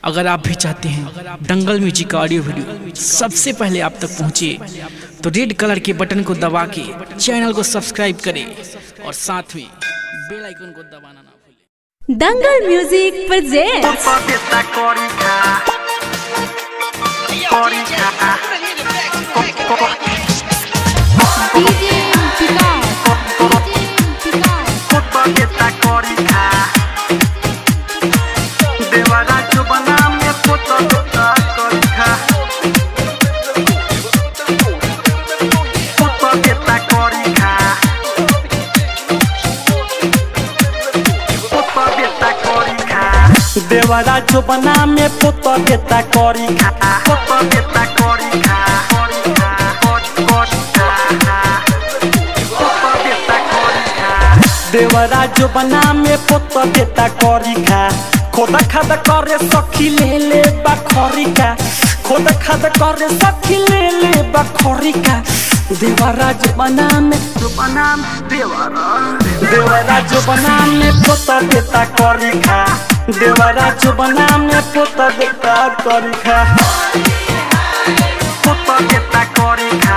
अगर आप भी चाहते हैं दंगल म्यूजिक का ऑडियो वीडियो सबसे पहले आप तक पहुंचे तो रेड कलर के बटन को दबा के चैनल को सब्सक्राइब करें और साथ में बेल आइकन को दबाना ना भूलें Dangal music presents Powiedz korika Korika Powiedz korika देवारा जो बना में पोता पोता korika Powiedz korika Powiedz korika देवरा जो बना में पुत देता करी खा Popa pieta korika korika korika Popa pieta korika देवरा जो बना में पुत देता करी खा खोदा खादा करे सखी ले ले बखरी का खोदा खादा करे सखी ले ले बखरी का देवरा जो बना में Supanam devara देवरा जो बना में पुत देता करी खा देवरा जो बना में पुत देता करी खा Popa pieta korika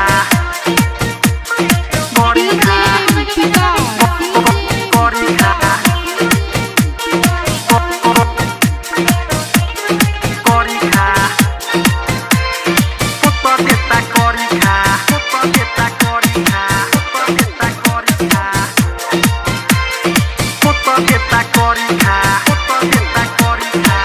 Korika korika Korika Popa pieta korika Popa pieta korika Popa pieta korika Popa pieta korika Popa pieta korika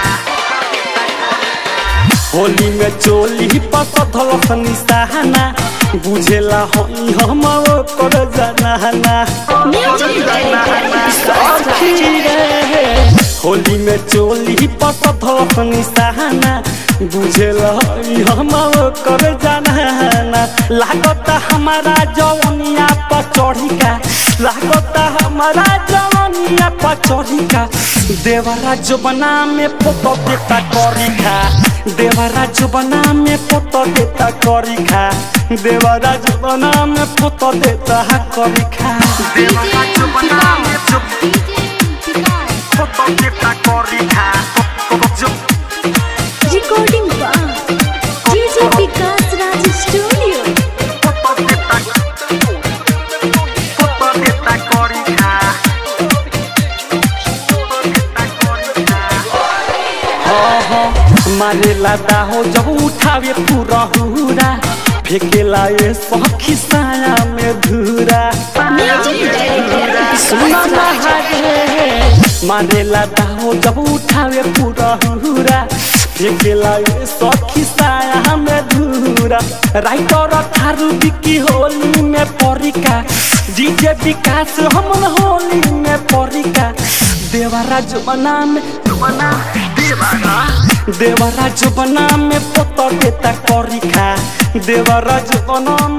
Holi में चोली पसधल निशाना बुझेला हई हम कर जाना सखी रे होली में चोली पसधल निशाना बुझेला हई हम कर जाना लागता हमारा जवनिया पर चढ़ी का लागता हमारा जवनिया पर चढ़ी का देवरा जो बना में पोतो देता करी खा देवरा जो बना में पोतो देता करी खा देवरा जो बना में पोतो देता करी खा देवरा जो बना में जो Popa pieta korika जो recording DJ Vikas Raj studio Popa pieta Popa pieta korika Popa pieta korika मारे लादा हो जब उठावे पूरा हुरा फेंकेला ये सखी साया में धूरा सुना महारे मारे लादा हो जब उठावे पूरा हुरा फेंकेला ये सखी साया में धूरा राइटर थारू बिकी होली में परिका डीजे विकास हमन होली में परिका देवरा जमाना में बना देवरा देवरा जो बना में पोतो देता करी खा देवरा जो बना